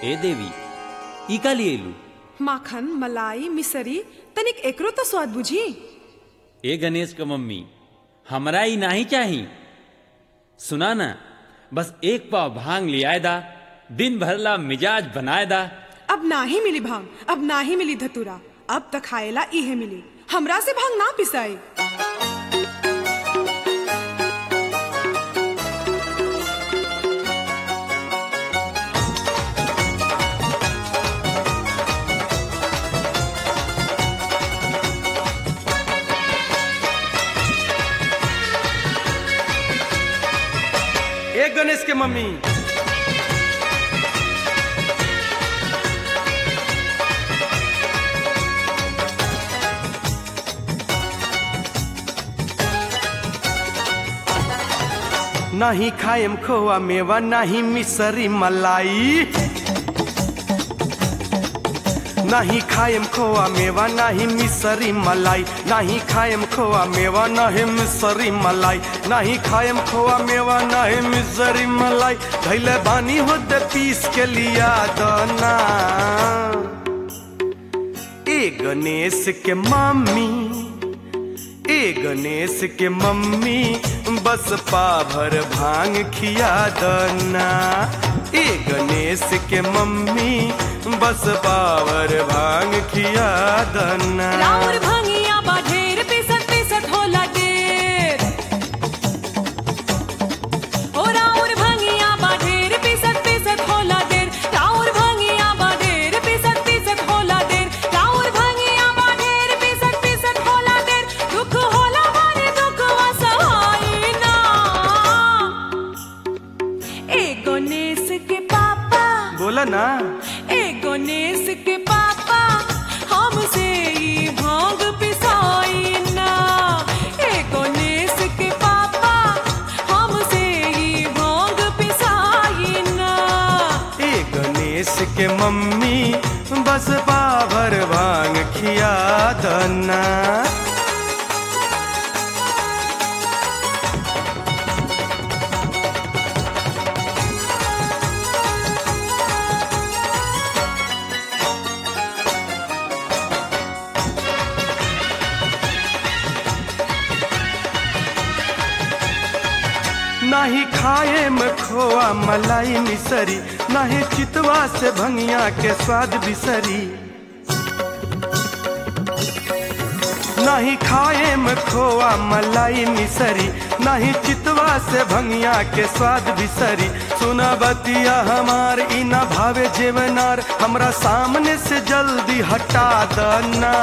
ए देवी ई का लिए लू माखन मलाई मिसरी तनिक एकरो तो स्वाद बुझी ए गणेश का मम्मी हमरा ई नहीं चाही सुना ना बस एक पाव भांग लियाए दा दिन भरला मिजाज बनाए दा अब ना ही मिली भांग अब ना ही मिली धतूरा अब तक खाएला इहे मिली हमरा से भांग ना पिसाई एक गणेश के मम्मी नाही खाएम खोआ मेवा नाही मिसरी मलाई नाही खाएम खोआ मेवा नाही मिसरी मलाई नाही खाएम खोआ मेवा नाही मिसरी मलाई नाही खाएम खोआ मेवा नाही मिसरी मलाई धैले बानी होते पीस के लिया दना ए गणेश के मम्मी ए गणेश के मम्मी बस पाभर भांग खिया दना ए गणेश के मम्मी बस पावर भांग खिया दना राउर भंगिया बा ढेर पिसत पिसत होला ढेर ओ राउर भंगिया बा ढेर पिसत पिसत होला ढेर राउर भंगिया बा ढेर पिसत पिसत होला ढेर राउर भंगिया बा ढेर पिसत पिसत होला ढेर दुख होला मारे दुख वसहाई ना ए गणेश के पापा बोला ना ए गणेश के पापा हमसे ई भांग पिसाई ना ए गणेश के पापा हमसे ई भांग पिसाई ना ए गणेश के मम्मी बस पावर भांग खिया दना नाही खाए में खोआ मलाई मिसरी नाही चितवा से भंगिया के स्वाद बिसरी नहीं खाए में खोआ मलाई मिसरी नहीं चितवा से भंगिया के स्वाद बिसरी सुना बतिया हमार इना भावे जेवनार हमरा सामने से जल्दी हटा दना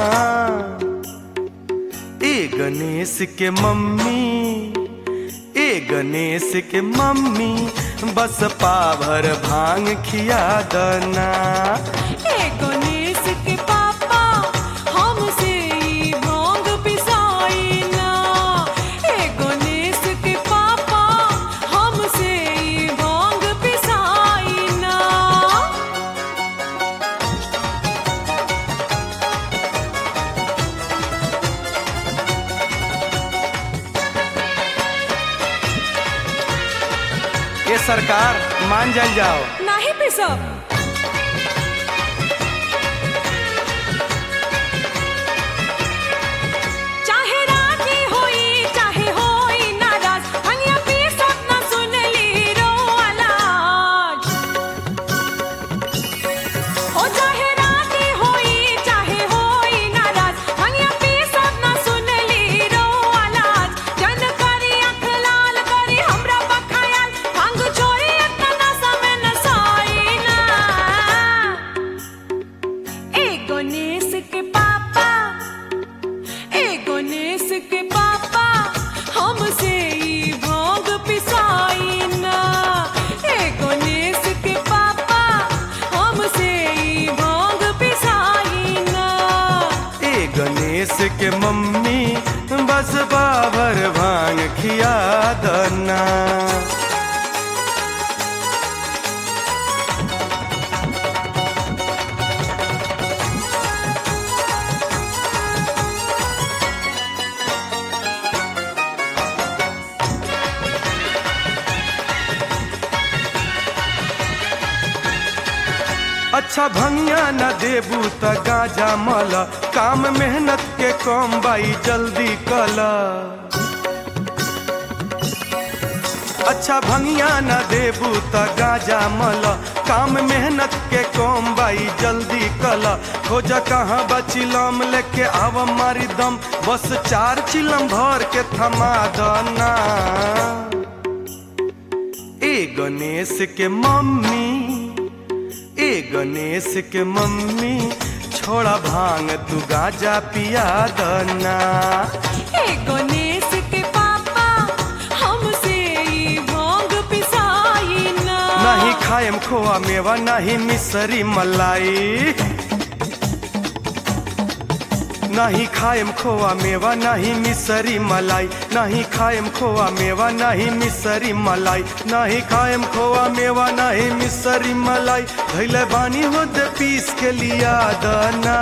ए गणेश के मम्मी ए गणेश के मम्मी बस पाभर भांग खिया दना ए गणेश के पापा हमसे ई भांग पिसाई ना ए गणेश के पापा हमसे ई भांग पिसाई ना ये सरकार मान जाल जाओ नाही पिसब चाहे राजी होई चाहे होई नाराज हनिया पीसत ना सुनली रो आलाज ओ चाहे राजी होई चाहे होई नाराज हनिया पीसत ना सुनली रो आलाज जन करी अख लाल करी हमरा बखायाल भांग छोरी इतना समय न साई ना अच्छा भंगिया न देबू त गाजा मल काम मेहनत के कम बाई जल्दी कल अच्छा भंगिया न देबू त गाजा मल काम मेहनत के कम बाई जल्दी कल खोज कहाँ बचिलम लेके आव मारी दम बस चार चिलम भर के थमा दना ए गणेश के मम्मी ए गणेश के मम्मी छोड़ा भांग तू गाजा पिया दना हे गणेश के पापा हमसे ई भांग पिसाई ना नहीं खाएम खोआ मेवा नहीं मिसरी मलाई नहीं खाएम खोआ मेवा नहीं मिसरी मलाई नहीं खाएम खोआ मेवा नहीं मिसरी मलाई नहीं खाएम खोआ मेवा नहीं मिसरी मलाई धैले बानी होते पीस के लिया दना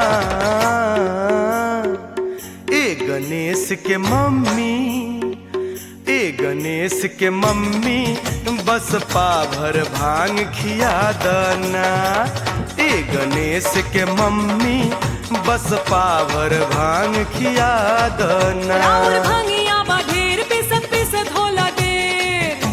ए गणेश के मम्मी ए गणेश के मम्मी बस पाभर भांग खिया दना ए गणेश के मम्मी बस पाभर भांग खिया दना राउर भंगिया बा ढेर पिसत पिसत होला देर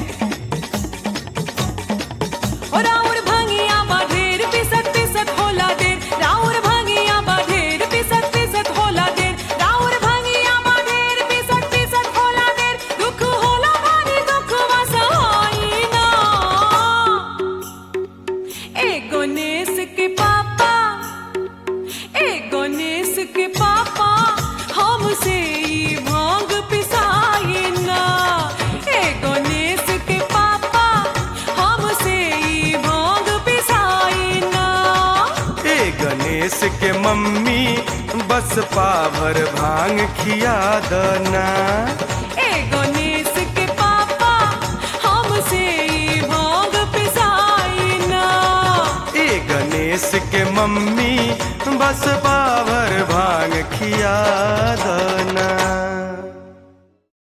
ओ राउर भंगिया बा ढेर पिसत पिसत होला देर राउर भंगिया बा ढेर पिसत पिसत होला देर राउर भंगिया बा ढेर पिसत पिसत होला देर दुख होला भारी दुख वसहाई ना ए गणेश के पापा ए गणेश के पापा हमसे ई भांग पिसाई ना ए गणेश के पापा हमसे ई भांग पिसाई ना ए गणेश के मम्मी बस पाभर भांग खिया दना ए गणेश के पापा हमसे ई भांग पिसाई ना ए गणेश के मम्मी बस पाभर भांग खिया दना